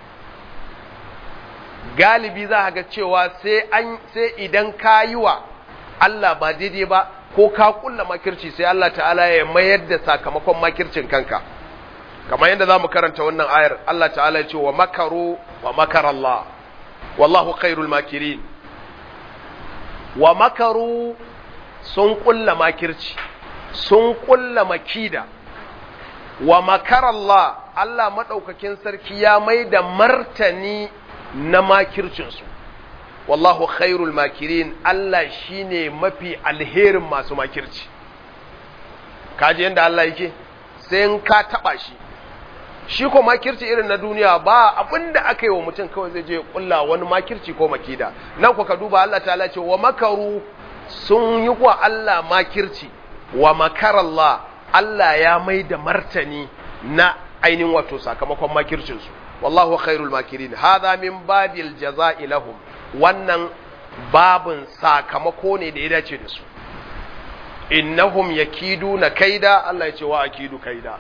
galibi za ga cewa sai an sai idan ka yi wa Allah ba daidai ba ko ka kulla makirci sai Allah ta'ala ya mayar da sakamakon makircin kanka kamar yadda zamu karanta wannan ayar Allah ta'ala ya ce wa makaru wa makara Allah wallahu khairul makirin wa makaru sun kulla makirci sun kulla makida wa makara Allah Allah madaukakin sarki ya mai da martani na makircinsu wallahu khairul makirin Allah shine mafi alherin masu makirci kaji yanda Allah yake sai in ka taba shi shi ko makirci irin na duniya ba abinda aka yi wa mutum kawai zai je kulla wani makirci ko makida nan ku ka duba Allah ta ce wa makaru sun yi wa Allah makirci wa makarallah Allah ya mai da martani na ainihin wato sakamakon makircinsu wallahu khairul makirin hadha min babil jaza'i lahum wannan babin sakamako ne da ya dace da su innahum yakiduna kaida Allah ya ce wa akidu kaida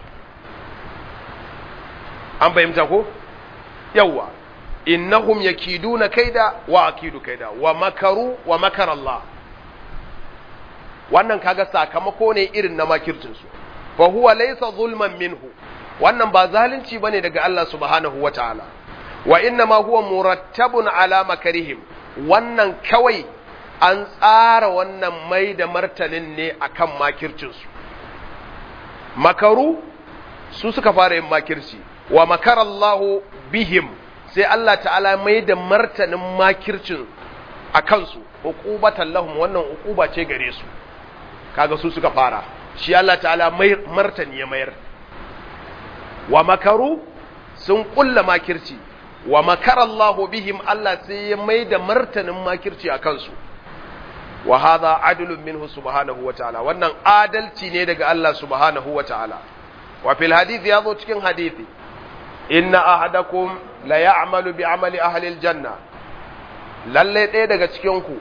an fahimta ko yawa innahum yakiduna kaida wa akidu kaida wa makaru wa makar Allah wannan kaga sakamako ne irin na makircin su fa huwa laysa zulman minhu wannan ba zalunci bane daga Allah subhanahu wataala wa inna ma huwa murattabun ala makarihim wannan kawai an tsara wannan mai da martanin ne akan makircin su makaru su suka fara yin makirci wa makarallahu bihim sai Allah ta'ala mai da martanin makircin a kansu uqubatan lahum wannan uquba ce gare su kaga su suka fara shi Allah ta'ala mai martani ya mayar wa makaru sun kulla makirci wa makarallahu bihim Allah sai ya mai da martanin makirci a kansu wa hadha adlun minhu subhanahu wa ta'ala wannan adalci ne daga Allah subhanahu wa ta'ala wa fil hadith ya zo cikin hadithi inna ahadakum la ya'malu bi amali ahli aljanna lalle ɗaya daga cikin ku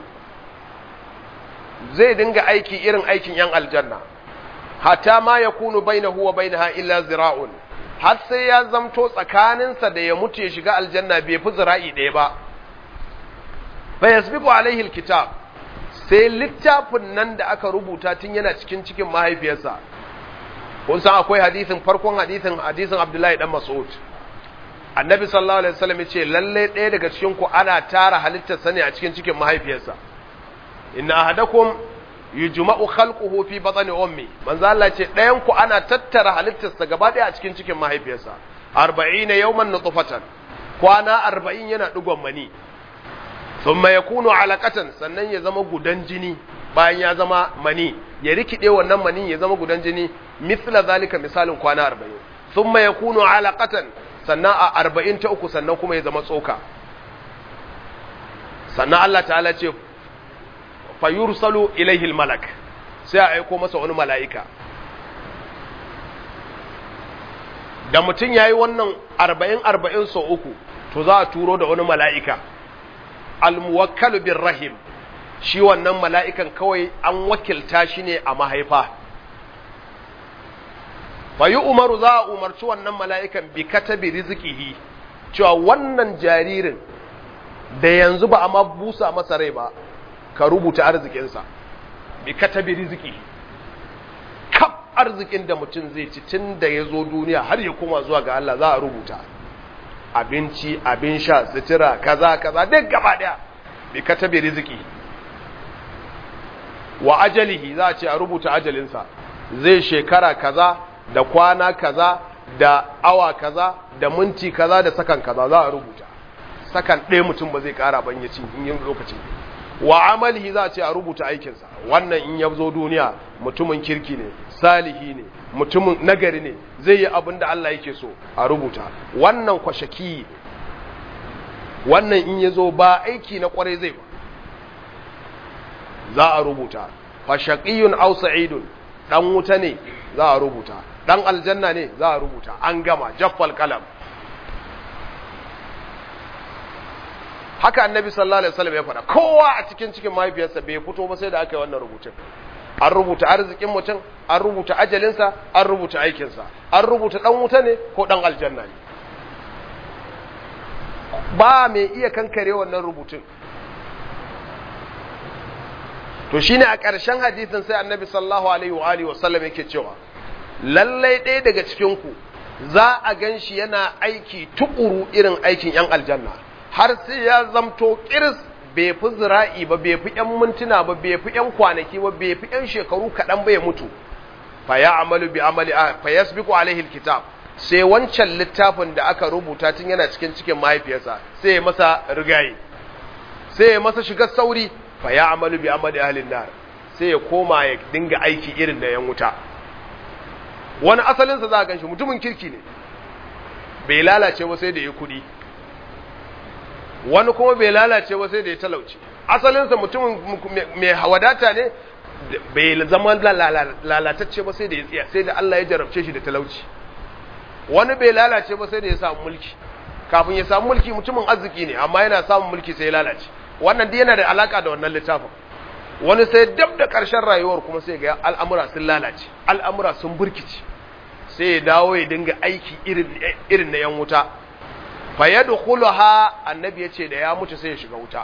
zai dinga aiki irin aikin yan aljanna hatta ma yakunu bainahu wa bainaha illa zira'un har sai ya zamto tsakaninsa da ya mutu ya shiga aljanna bai fi zira'i ɗaya ba fa yasbiqu alaihi alkitab sai littafin nan da aka rubuta tun yana cikin cikin mahaifiyarsa kun san akwai hadisin farkon hadisin hadisin Abdullahi dan Mas'ud Annabi sallallahu alaihi wasallam yace lalle ɗaya daga cikin ku ana tara halittar sa ne a cikin cikin mahaifiyarsa inna ahadakum yujma'u khalquhu fi batni ummi manzo Allah ce ɗayan ku ana tattara halittar sa gaba ɗaya a cikin cikin mahaifiyarsa 40 yawman nutfatan kwana 40 yana digon mani thumma yakunu alaqatan sannan ya zama gudan jini bayan ya zama mani ya rikide wannan mani ya zama gudan jini mithla zalika misalin kwana 40 thumma yakunu alaqatan sannan a 40 ta uku sannan kuma ya zama tsoka sannan Allah ta'ala ce fayursalu ilaihi almalak sai a aiko masa wani mala'ika da mutum yayi wannan 40 40 sau uku to za a turo da wani mala'ika almuwakkalu bir rahim shi wannan mala'ikan kawai an wakilta shi ne a mahaifa. Fayi umaru za a umarci wannan mala'ikan bi katabi rizikihi, cewa wannan jaririn da yanzu ba a ma busa masa rai ba, ka rubuta arzikinsa, bi katabi rizikihi. Kaf arzikin da mutum zai ci tun da ya zo duniya har ya koma zuwa ga Allah za a rubuta. Abinci, abin sha, sutura, kaza, kaza, duk gaba ɗaya, bi katabi rizikihi. wa ajalihi za a ce a rubuta ajalinsa zai shekara kaza da kwana kaza da awa kaza da minti kaza da sakan kaza za a rubuta sakan ɗaya mutum ba zai ƙara ban ya ci in yin lokacin wa amalihi za a ce a rubuta aikinsa wannan in ya zo duniya mutumin kirki ne salihi ne mutumin nagari ne zai yi abin da Allah yake so a rubuta wannan kwashaki wannan in ya zo ba aiki na kwarai zai ba za a rubuta fashaqiyun aw sa'idun dan wuta ne za a rubuta dan aljanna ne za a rubuta an gama jaffal kalam haka annabi sallallahu alaihi wasallam ya faɗa kowa a cikin cikin mahaifiyarsa bai fito ba sai da aka yi wannan rubutun an rubuta arzikin mutum an rubuta ajalinsa an rubuta aikinsa an rubuta dan wuta ne ko dan aljanna ne ba mai iya kankare wannan rubutun to shine a ƙarshen hadisin sai annabi sallallahu alaihi wa alihi wasallam yake cewa lallai ɗaya daga cikin ku za a gan shi yana aiki tukuru irin aikin yan aljanna har sai ya zamto kiris bai fi zira'i ba bai fi yan mintuna ba bai fi yan kwanaki ba bai fi yan shekaru kaɗan ba ya mutu fa ya amalu bi amali fa yasbiqu alaihi alkitab sai wancan littafin da aka rubuta tun yana cikin cikin mahaifiyarsa sai ya masa rigaye sai ya masa shigar sauri fa ya amalu bi amali ahlin nar sai ya koma ya dinga aiki irin da yan wuta wani asalinsa za a ganshi mutumin kirki ne bai lalace ba sai da ya kudi wani kuma bai lalace ba sai da ya talauci asalinsa mutumin mai wadata ne bai zama lalatacce ba sai da ya tsiya sai da Allah ya jarabce shi da talauci wani bai lalace ba sai da ya samu mulki kafin ya samu mulki mutumin arziki ne amma yana samun mulki sai ya lalace wannan dai yana da alaka da wannan littafin wani sai dab da ƙarshen rayuwar kuma sai ga al'amura sun lalace al'amura sun burkice sai ya dawo ya dinga aiki irin na yan wuta fa yadkhuluha annabi yace da ya mutu sai ya shiga wuta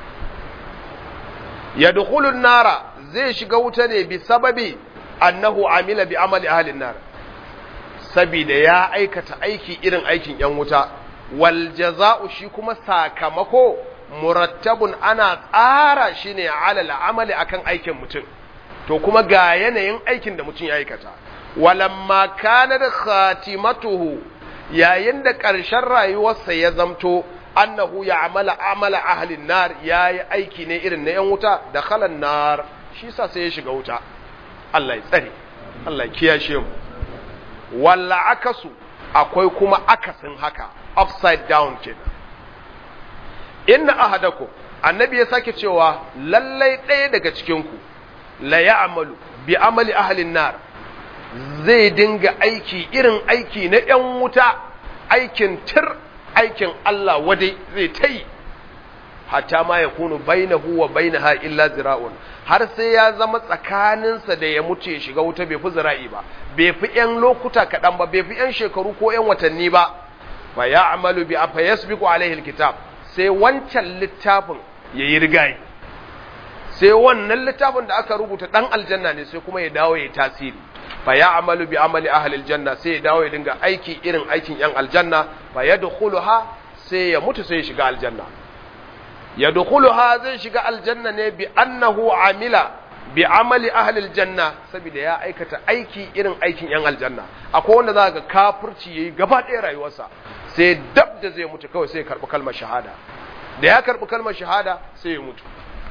yadkhulun nara zai shiga wuta ne bi sababi annahu amila bi amali ahlin nar sabida ya aikata aiki irin aikin yan wuta wal jaza'u shi kuma sakamako murattabun ana tsara shi ne alal amali akan aikin mutum to kuma ga yanayin aikin da mutum ya aikata walamma kanar khatimatuhu yayin da ƙarshen rayuwarsa ya zamto annahu ya amala amala ahlin nar ya yi aiki ne irin na yan wuta da khalan nar shi sa sai ya shiga wuta Allah ya tsare Allah ya kiyashe mu walla akasu akwai kuma akasin haka upside down kenan inna ahadakum annabi ya sake cewa lallai ɗaya daga cikinku la ya'malu bi amali ahlin nar zai dinga aiki irin aiki na ‘yan wuta aikin tir aikin Allah wadai zai ta yi hatta ma ya kunu bainahu wa bainaha illa zira'un har sai ya zama tsakaninsa da ya mutu ya shiga wuta bai fi zira'i ba bai fi ‘yan lokuta kaɗan ba bai fi ‘yan shekaru ko ‘yan watanni ba fa ya amalu bi fa yasbiqu alaihi alkitab sai wancan littafin ya yi rigayi sai wannan littafin da aka rubuta ɗan aljanna ne sai kuma ya dawo ya tasiri fa ya amalu bi amali ahlil janna sai ya dawo ya dinga aiki irin aikin yan aljanna fa yadkhuluha sai ya mutu sai ya shiga aljanna yadkhuluha zai shiga aljanna ne bi annahu amila bi amali ahlil janna saboda ya aikata aiki irin aikin yan aljanna akwai wanda za ga kafirci yayi gaba ɗaya rayuwarsa sai dab da zai mutu kawai sai ya karɓi kalmar shahada da ya karɓi kalmar shahada sai ya mutu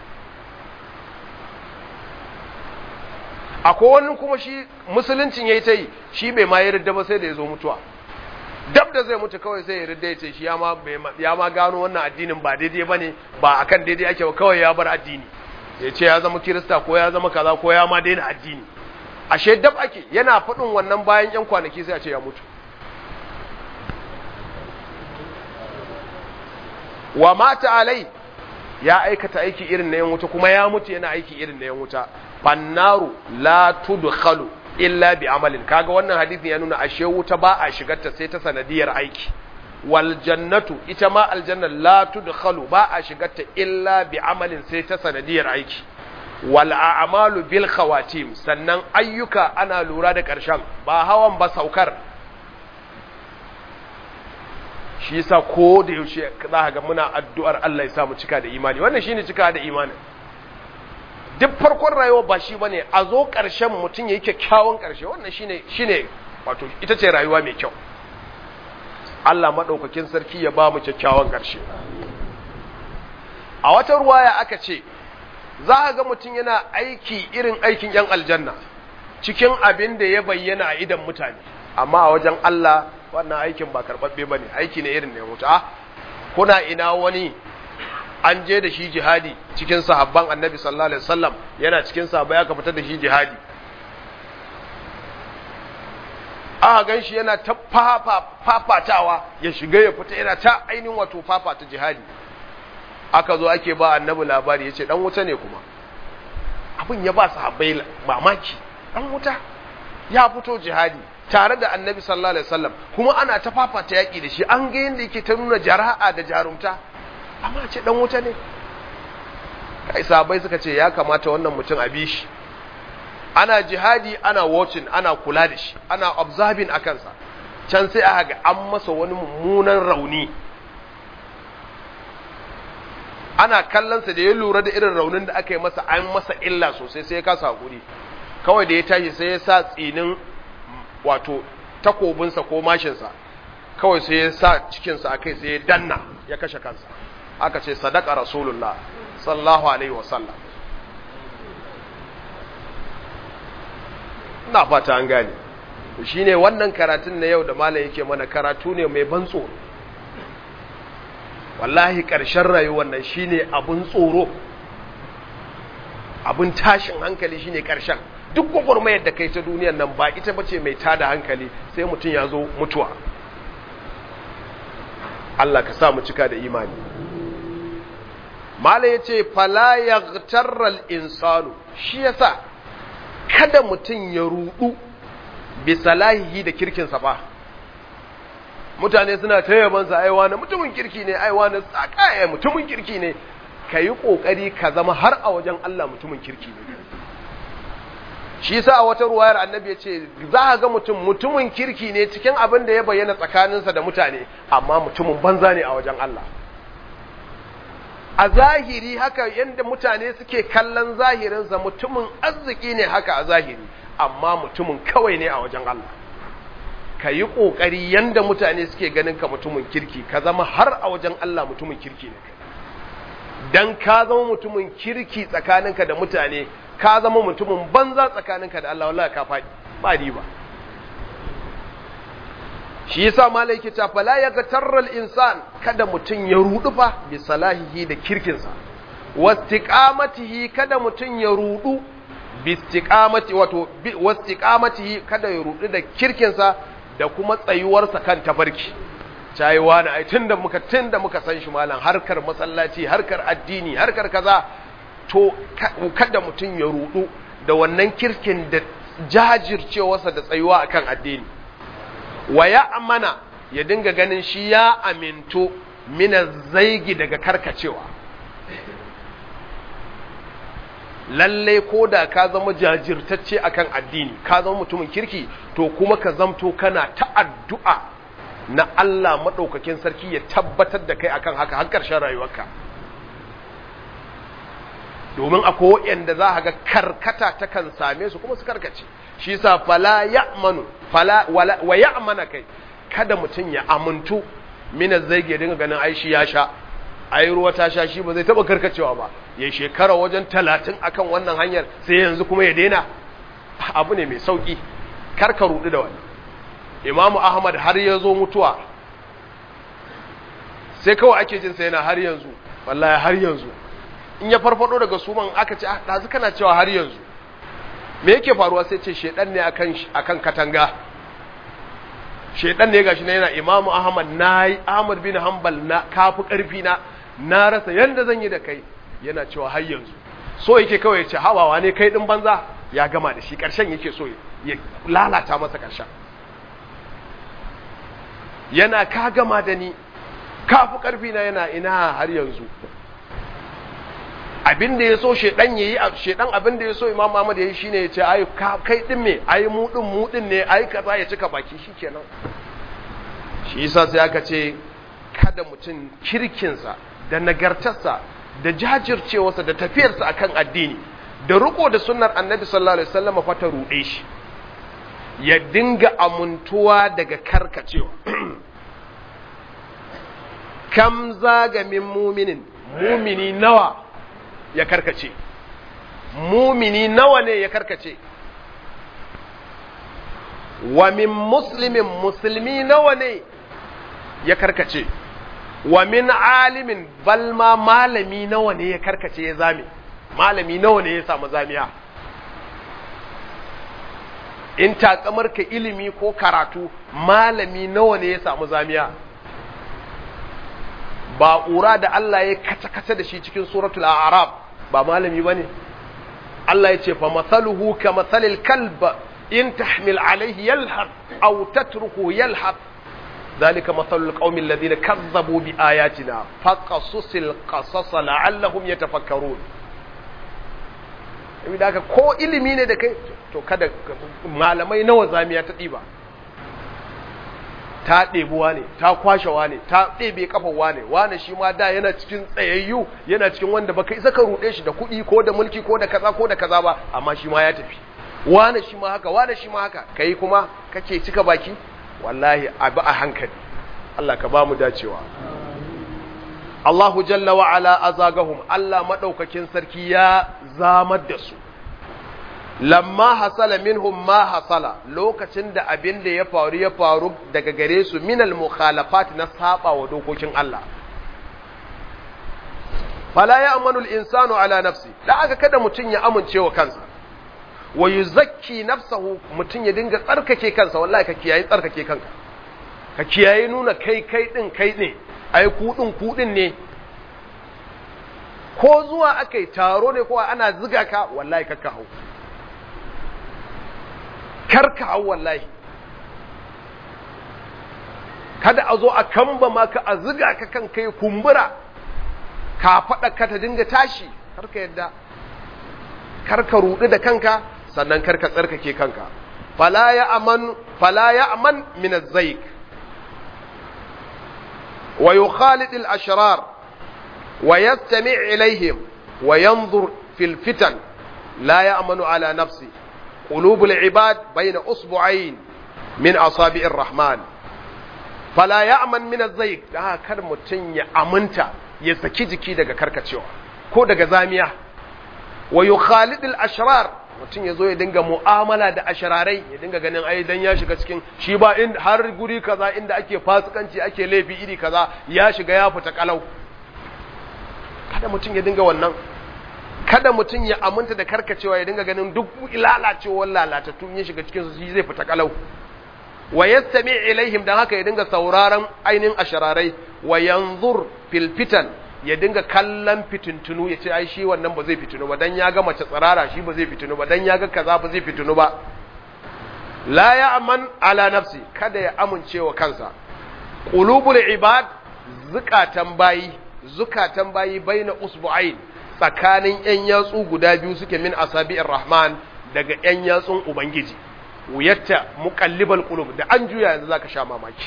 akwai wani kuma shi musuluncin ya yi ta yi shi bai ma yi ridda ba sai da ya zo mutuwa dab da zai mutu kawai sai ya ridda ya ce shi ya ma gano wannan addinin ba daidai ba ne ba akan daidai ake ba kawai ya bar addini ya ce ya zama kirista ko ya zama kaza ko ya ma daina addini ashe dab ake yana faɗin wannan bayan yan kwanaki sai a ce ya mutu wa mata alai ya aikata aiki irin na yan wuta kuma ya mutu yana aiki irin na yan wuta fannaru la tudkhalu illa bi amalin kaga wannan hadisin ya nuna ashe wuta ba a shigarta sai ta sanadiyar aiki wal jannatu ita ma aljanna la tudkhalu ba a shigarta illa bi amalin sai ta sanadiyar aiki wal a'malu bil khawatim sannan ayyuka ana lura da karshen ba hawan ba saukar shi yasa ko da yaushe za ga muna addu'ar Allah ya sa mu cika da imani wannan shine cika da imani duk farkon rayuwa ba shi bane a zo ƙarshen mutum yayi kyakkyawan ƙarshe wannan shine shine wato ita ce rayuwa mai kyau Allah madaukakin sarki ya ba mu kyakkyawan ƙarshe a wata ruwaya aka ce za a ga mutum yana aiki irin aikin yan aljanna cikin abin da ya bayyana a idan mutane amma a wajen Allah wannan aikin ba karɓaɓɓe ba ne aiki ne irin ne mutu a kuna ina wani an je da shi jihadi cikin sahabban annabi sallallahu alaihi wasallam yana cikin sahabbai aka fitar da shi jihadi aka gan shi yana ta fafatawa ya shiga ya fita yana ta ainihin wato fafata jihadi aka zo ake ba annabi labari ya ce dan wuta ne kuma abin ya ba sahabbai mamaki dan wuta ya fito jihadi tare da annabi sallallahu alaihi wasallam kuma ana ta fafata yaki da shi an ga yanda yake ta nuna jara'a da jarumta amma ce dan wuta ne kai sahabbai suka ce ya kamata wannan mutum a bi shi ana jihadi ana watching ana kula da shi ana observing a kansa can sai aka ga an masa wani mummunan rauni ana kallonsa da ya lura da irin raunin da aka yi masa an masa illa sosai sai ya kasa hakuri kawai da ya tashi sai ya sa tsinin wato takobinsa ko mashinsa kawai sai ya sa cikinsa a kai sai ya danna ya kashe kansa aka ce sadaka rasulullah sallallahu alaihi wasallam ina fata an gane shine wannan karatun na yau da malam yake mana karatu ne mai ban tsoro wallahi ƙarshen rayuwar nan shine abun tsoro abun tashin hankali shine ƙarshen duk gwagwarmayar da kai ta duniyar nan ba ita bace mai tada hankali sai mutum ya zo mutuwa Allah ka sa mu cika da imani mala yace fala yaghtarral insanu shi yasa kada mutum ya rudu bi salahihi da kirkinsa ba mutane suna ta yabansa aiwa na mutumin kirki ne aiwa na tsakaya mutumin kirki ne ka yi ƙoƙari ka zama har a wajen Allah mutumin kirki ne shi sa a wata ruwayar annabi ya ce za a ga mutum mutumin kirki ne cikin abin da ya bayyana tsakaninsa da mutane amma mutumin banza ne a wajen Allah a zahiri haka yadda mutane suke kallon zahirinsa mutumin arziki ne haka a zahiri amma mutumin kawai ne a wajen Allah ka yi ƙoƙari yadda mutane suke ganin ka mutumin kirki ka zama har a wajen Allah mutumin kirki ne dan ka zama mutumin kirki tsakaninka da mutane ka zama mutumin banza tsakaninka da Allah wallahi ka faɗi ba riba shi yasa malai yake ta fala ya gatarral insan kada mutum ya rudu fa bi salahihi da kirkinsa wastiqamatihi kada mutum ya rudu bi istiqamati wato wastiqamatihi kada ya rudu da kirkinsa da kuma tsayuwarsa kan tafarki cayi wani ai tunda muka tunda muka san shi malam harkar masallaci harkar addini harkar kaza to kada mutum ya rudu da wannan kirkin da jajircewarsa da tsayuwa akan addini wa ya amana ya dinga ganin shi ya aminto mina zaigi daga karkacewa lalle ko da ka zama jajirtacce akan addini ka zama mutumin kirki to kuma ka zamto kana ta addu'a na Allah maɗaukakin sarki ya tabbatar da kai akan haka har ƙarshen rayuwarka domin akwai waɗanda za a ga karkata ta kan same su kuma su karkace shi sa fala ya'manu fala wala wa ya'mana kai kada mutum ya amuntu mina zaige dinga ganin ai shi ya sha ai ruwa ta sha shi ba zai taba karkacewa ba ya shekara wajen talatin akan wannan hanyar sai yanzu kuma ya daina abu ne mai sauki karka rudu da wani imamu ahmad har ya zo mutuwa sai kawai ake jin sai yana har yanzu wallahi har yanzu in ya farfado daga suman aka ce ɗazu kana cewa har yanzu me yake faruwa sai ce shedan ne akan akan katanga shedan ne gashi na yana imamu ahmad nayi ahmad bin hanbal na kafi karfi na na rasa yanda zan yi da kai yana cewa har yanzu so yake kawai ya ce hawawa ne kai din banza ya gama da shi karshen yake so ya lalata masa karshen yana ka gama da ni kafi karfi na yana ina har yanzu abin da ya so shedan yayi shedan abin da ya so imam Ahmad yayi shine ya ce ai kai din me ai mu din mu din ne ai kaza ya cika baki shikenan shi yasa sai aka ce kada mutum kirkinsa da nagartarsa da jajircewarsa da tafiyarsa akan addini da riko da sunnar annabi sallallahu alaihi wasallam fa ta rude shi ya dinga amuntuwa daga karkacewa kam zaga min muminin mumini nawa ya karkace mumini nawa ne ya karkace wa min muslimin musulmi nawa ne ya karkace wa min alimin balma malami nawa ne ya karkace ya zame malami nawa ne ya samu zamiya in takamar ka ilimi ko karatu malami nawa ne ya samu zamiya ba ƙura da Allah ya kace-kace da shi cikin suratul a'raf ba malami bane Allah ya ce fa mathaluhu ka mathalil kalb in tahmil alayhi yalhaq aw tatruku yalhaq ذلك مثل القوم الذين كذبوا بآياتنا فقصص القصص لعلهم يتفكرون da haka ko ilimi ne da kai to kada malamai nawa zamiya ta ɗiba ta ɗebuwa ne ta kwashewa ne ta ɗebe kafawa ne wane shi ma da yana cikin tsayayyu yana cikin wanda baka isa ka ruɗe shi da kuɗi ko da mulki ko da kaza ko da kaza ba amma shi ma ya tafi wane shi ma haka wane shi ma haka kai kuma kake cika baki wallahi abu a hankali Allah ka ba mu dacewa Allahu jalla wa ala azagahum Allah madaukakin sarki ya zamar da su lamma hasala minhum ma hasala lokacin da abin da ya faru ya faru daga gare su minal mukhalafat na saba wa dokokin Allah fala ya amanu al-insanu ala nafsi da aka kada mutun ya amince wa kansa wa yuzakki nafsahu mutun ya dinga tsarkake kansa wallahi ka kiyaye tsarkake kanka ka kiyaye nuna kai kai din kai ne ai ku din ku din ne ko zuwa akai taro ne ko ana ziga ka wallahi kakka hau karka hau wallahi kada a zo a kamba maka a ziga ka kan kai kumbura ka faɗa ka ta dinga tashi karka yadda karka ruɗu da kanka sannan karka tsarkake kanka fala ya aman fala ya aman min az-zayk wa yukhalid al-ashrar wa yastami' ilayhim wa yanzur fil fitan la ya'manu ala nafsi قلوب العباد بين أصبعين من أصابع الرحمن فلا يأمن من الزيق da kar mutum ya aminta ya saki jiki daga karkacewa ko daga zamiya wa yukhalid al-ashrar mutum ya zo ya dinga mu'amala da ashararai ya dinga ganin ai dan ya shiga cikin shi ba in har guri kaza inda ake fasikanci ake laifi iri kaza ya shiga ya fita kalau kada mutum ya dinga wannan kada mutum ya aminta da karkacewa ya dinga ganin duk lalacewar lalatattu ya shiga cikin su shi zai fita kalau wa yastami ilaihim dan haka ya dinga sauraron ainin ashararai wa yanzur fil fitan ya dinga kallon fitintunu ya ce ai shi wannan ba zai fitinu ba dan ya ga mace tsirara shi ba zai fitinu ba dan ya ga kaza ba zai fitinu ba la ya'man ala nafsi kada ya amince wa kansa qulubul ibad zukatan bayi zukatan bayi baina usbu'ain tsakanin ‘yan yatsu guda biyu suke min asabi'ir rahman daga ‘yan yatsun Ubangiji, wuyatta muƙallibal ƙulub da an juya yanzu za ka sha mamaki.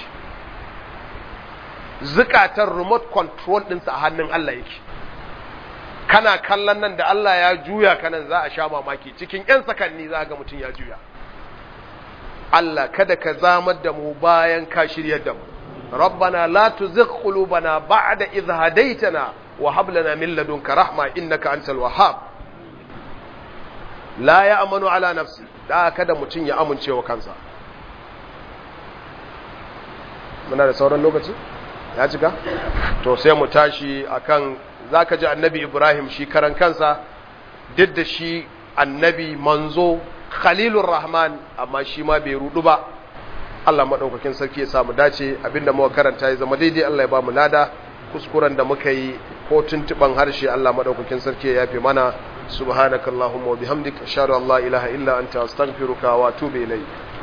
Zukatan remote control ɗinsa a hannun Allah yake. Kana kallon nan da Allah ya juya kanan za a sha mamaki cikin ‘yan sakanni za ga mutum ya juya. Allah kada ka zamar da mu bayan ka shiryar da mu. ربنا لا تزغ قلوبنا بعد إذ هديتنا وهب لنا من لدنك رحمة إنك أنت الوهاب لا يأمن على نفسي da kada mutum ya amince wa kansa muna da sauran lokaci ya cika to sai mu tashi akan zaka ji annabi Ibrahim shi karan kansa duk da shi annabi manzo khalilur rahman amma shi ma bai rudu ba Allah madaukakin sarki ya samu dace abinda muka karanta ya zama daidai Allah ya ba mu lada kuskuren da muka yi ko tuntuban harshe Allah madaukakin sarki ya yafe mana subhanakallahumma wa bihamdika ashhadu an la ilaha illa anta astaghfiruka wa atubu ilayk